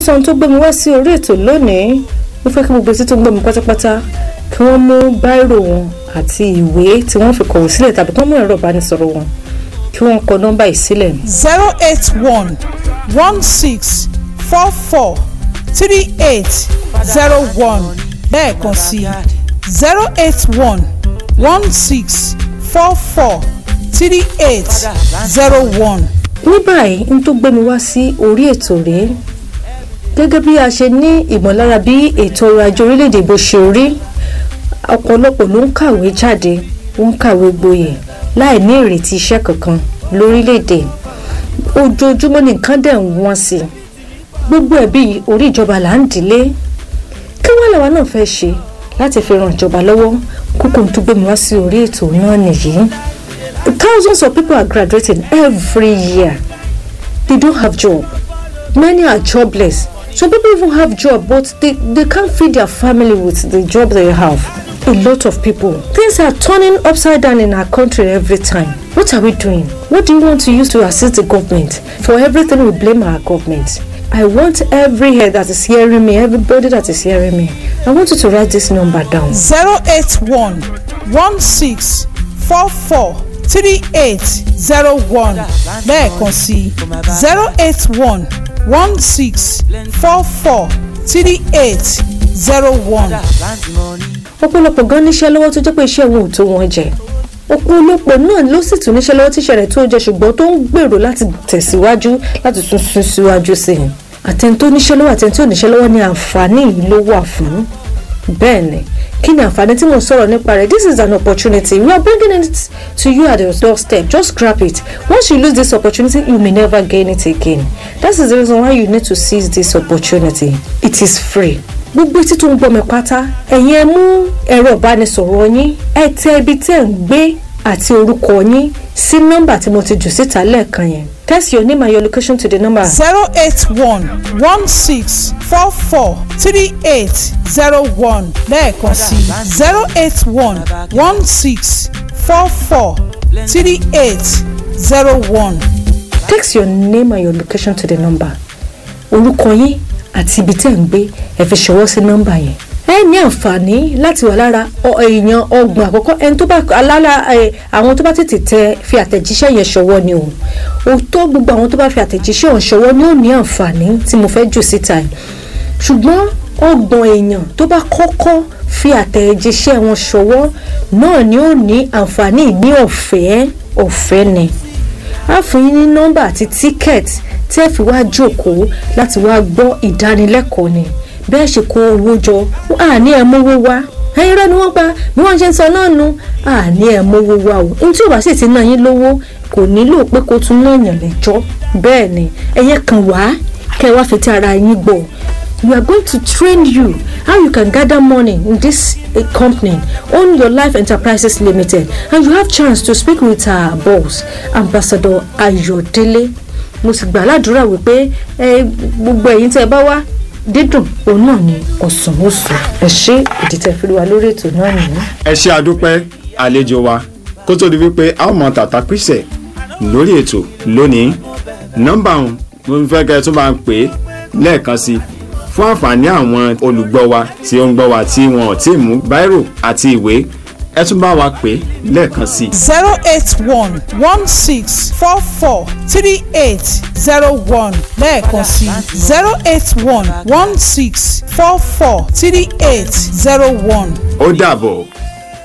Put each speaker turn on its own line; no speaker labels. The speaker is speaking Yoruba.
sọ ohun tó gbé mi wá sí orí ètò lónìí mo fẹ́ kí gbogbo etí tó ń gbọ́ mi pátápátá kí wọ́n mú báírò wọn àti ìwé tí wọ́n fi kọ̀wé sílẹ̀ tàbí kí wọ́n mú ẹ̀rọ ìbánisọ̀rọ̀ wọn kí wọ́n kọ nọ́mbà yìí sílẹ̀.
zero eight one one six four four three eight zero one lẹ́ẹ̀kan sí zero eight one one six four four three eight zero one.
ní báyìí n tó gbé mi wá sí orí ètò rèé gẹ́gẹ́ bí a ṣe ní ìmọ̀lára bí ètò ọrọ̀ ajé orílẹ̀-èdè bó ṣe rí ọ̀pọ̀lọpọ̀ ló ń kàwé jáde ó ń kàwé gboyè láì ní ìrètí iṣẹ́ kankan lórílẹ̀-èdè ojoojúmọ́ nìkan dẹ̀ ń wọ́n sí gbogbo ẹ̀bí orí ìjọba là ń dìlé kí wọ́n làwa náà fẹ́ ṣe láti fi ran ìjọba lọ́wọ́ kókó tó gbé mi wá sí orí ètò náà nìyí thousands of people are graduating every year they don't have job many are jobless some people even have job but they, they can't feed their family with the job they have a lot of people things are turning upside down in our country every time what are we doing what do you want to use to assist the government for everything we blame our government I want every head that is hearing me, everybody that is hearing me. I want you to write this number down.
zero eight one one six four four three eight zero one lẹ́ẹ̀kan sí zero eight one one six four four three eight zero one.
ọ̀pọ̀lọpọ̀ gan níṣẹ́ lọ́wọ́ tó jẹ́ pé iṣẹ́ wọn ò tó wọn jẹ ọ̀pọ̀lọpọ̀ náà ló sì tún níṣẹ́ lọ́wọ́ tíṣẹ́ rẹ̀ tó jẹ ṣùgbọ́n tó ń gbèrò láti tẹ̀síwájú láti tún sún síwájú sí i àtẹni tó níṣẹ́ lọ́wọ́ àtẹni tó níṣẹ́ lọ́wọ́ ni àǹfààní yìí ló wà fún bẹ́ẹ̀ ni kí ni àǹfààní tí mo sọ̀rọ̀ nípa rẹ̀ this is an opportunity we are bringing it to you at your doorstep just grab it once you lose this opportunity you may never gain it again that is the reason why you need to seize this opportunity it is free gbogbo etí tó ń gbọ́ mi pátá ẹ̀yin ẹ mú ẹ̀rọ ìbánisọ̀rọ̀ yín ẹ tẹ ibi tẹ́ ń gbé àti orúkọ yín sí nọ́mbà tí mo ti jù síta lẹ́ẹ̀kan yẹn text your name and your location to the number
zero eight one one six four four three eight zero one lẹ́ẹ̀kan sí zero eight one one six four four three eight zero one.
text your name and your location to the number orúkọ yín àti ibi tẹ́ ń gbé ẹ fi ṣọwọ́ sí nọ́mbà yẹn ẹ ní àǹfààní láti wà lára ọ- èèyàn ọgbọ̀n àkọ́kọ́ ẹni tó bá alára ẹ, àwọn tó bá tètè tẹ fi àtẹ̀jíṣẹ́ yẹn ṣọwọ́ ni o òótọ́ gbogbo àwọn tó bá fi àtẹ̀jíṣẹ́ ọ̀hún ṣọwọ́ ni ó ní àǹfààní tí mo fẹ́ jù síta yìí ṣùgbọ́n ọgbọ̀n èèyàn tó bá kọ́kọ́ fi àtẹ̀jíṣẹ́ wọn ṣọwọ́ náà ni ó ní àǹfààní ní ọ̀fẹ́ ọ̀fẹ́ ni a fún yín ní nọ́mbà àti tíkẹ́ẹ̀tì tí ẹ fi wá jókòó láti wá gbọ́ ìdánilẹ́kọ̀ọ́ ni bẹ́ẹ̀ ṣe kó owó jọ àní ẹ̀ mówó wá ẹyin rẹ ni wọ́n pa bí wọ́n ṣe ń sọ náà nu àní ẹ̀ mówó wá o ní tí ò bá sì ti ná yín lówó kò nílò pé kó tún náà yàn lẹ́jọ́ bẹ́ẹ̀ ni ẹ̀yẹ kan wá kẹ́ ẹ wá fi ti ara yín gbọ́ we are going to train you how you can gather money in this uh, company own your life enterprises limited and you have chance to speak with our boss ambassador ayọ̀délé mo sì gbà ládùúrà wípé ẹ gbogbo ẹ̀yin tẹ́ ẹ bá wá dídùn òun náà ni ọ̀sán oṣù ẹ ṣe ìdí tẹ́ fi wá lórí ètò náà nìyí.
ẹ ṣe àdúpẹ́ àlejò wa kó tó di wípé a ó mọ tàtà pìṣẹ̀ lórí ètò lónìí nọ́mbà ọ̀hún mo fẹ́ kẹ́ ẹ tún máa pè é lẹ́ẹ̀kan sí i fún àǹfààní àwọn olùgbọ́ wa tí ó ń gbọ́ wa tí wọn ò tí ì mú báírò àti ìwé ẹ tún bá wa pè é lẹ́ẹ̀kan sí i.
zero eight one one six four four three eight zero one lẹ́ẹ̀kan sí zero eight one one six four four three eight zero one.
ó dàbọ̀.